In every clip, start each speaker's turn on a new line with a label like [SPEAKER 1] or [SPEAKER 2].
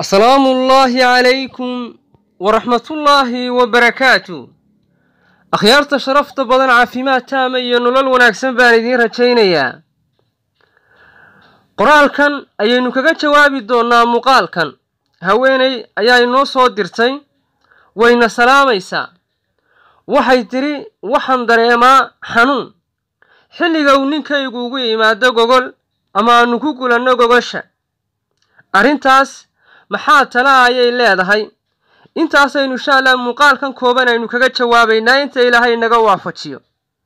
[SPEAKER 1] asalaamu ullaahi calaykum waraxmatullaahi wabarakaatu akhyaarta sharafta badan caafimaad taama iyo nolol wanaagsan baan idiin rajaynayaa qoraalkan ayaynu kaga jawaabi doonnaa muuqaalkan haweeney ayaa inoo soo dirtay wayna salaamaysaa waxay tidhi waxaan dareemaa xanuun xilliga uu ninkaygu ugu yimaado gogol ama aanu ku gulanno gogosha arrintaas maxaa tala ayay leedahay intaasaynu insha allah muuqaalkan kooban aynu kaga jawaabaynaa inta ilaahay naga waafajiyo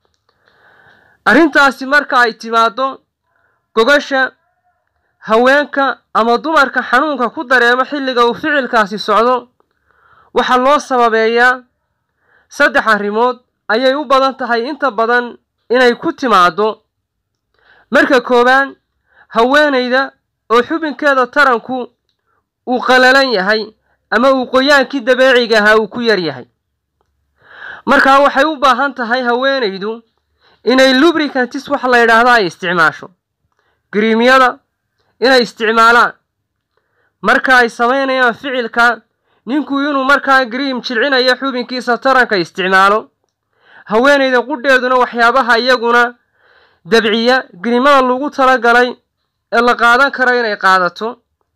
[SPEAKER 1] arrintaasi marka ay timaaddo gogosha haweenka ama dumarka xanuunka ku dareemo xilliga uu ficilkaasi socdo waxaa loo sababeeyaa saddex arrimood ayay u badan tahay inta badan inay ku timaaddo marka koowaad haweenayda oo xubinkeeda taranku uu qalalan yahay ama uu qoyaankii dabeeciga ahaa uu ku yar yahay markaa waxay u baahan tahay haweenaydu inay lubricantis wax la yidhaahdo ay isticmaasho gariimyada inay isticmaalaan marka ay samaynayaan ficilka ninku inuu markaa gariim jilcinayo xubinkiisa taranka isticmaalo haweenayda qudheeduna waxyaabaha iyaguna dabciya gariimada lagu talagalay ee la qaadan karo inay qaadato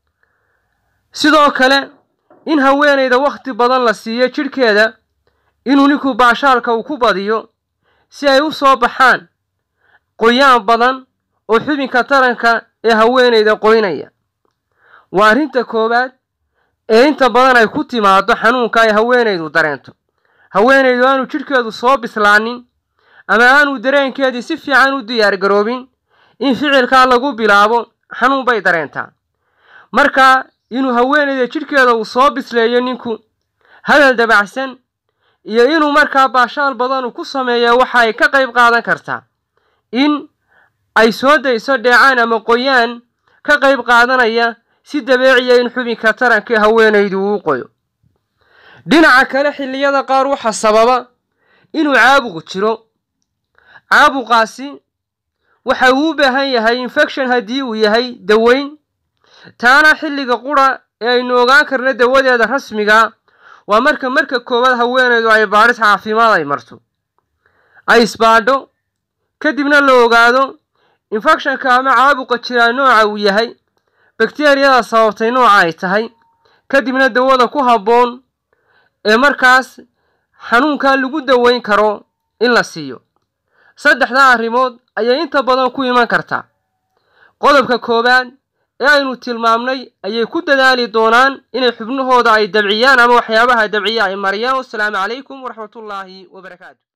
[SPEAKER 1] sidoo kale in haweenayda wakhti badan la siiyo jidhkeeda inuu ninku baashaalka uu ku badiyo si ay u soo baxaan qoyaan badan oo xubinka taranka ee haweenayda qoynaya waa arrinta koowaad ee inta badan ay ku timaaddo xanuunka ay haweenaydu dareento haweenaydu aanu jidhkeedu soo bislaanin ama aanu dareenkeedii si fiican u diyaargaroobin in ficilkaa lagu bilaabo xanuun bay dareentaa marka inuu haweenayda jidhkeeda uu soo bisleeyo ninku hadal dabacsan iyo inuu markaa baashaal badan uu ku sameeya waxa ay ka qayb qaadan kartaa in ay soo dayso dheecaan ama qoyaan ka qayb qaadanaya si dabeeciya in xubinka taranka haweenaydu uu qoyo dhinaca kale xilliyada qaar waxaa sababa inuu caabuq jiro caabuqaasi waxa uu u baahan yahay infection haddii uu yahay daweyn taana xilliga qura ee aynu ogaan karno dawadeeda rasmiga waa marka marka koowaad haweenaydu ay baadhis caafimaad ay marto ay isbaadho kadibna la ogaado infectionka ama caabuqa jiraa nooca uu yahay bakteriyada sababtay nooca ay tahay kadibna dawada ku habboon ee markaas xanuunkaa lagu daweyn karo in la siiyo saddexdaa arrimood ayay inta badan ku iman kartaa qodobka koowaad ee aynu tilmaamnay ayay ku dadaali doonaan inay xubnahooda ay dabciyaan ama waxyaabaha dabciya ay mariyaan wasalaamu calaykum waraxmatullaahi wabarakaatu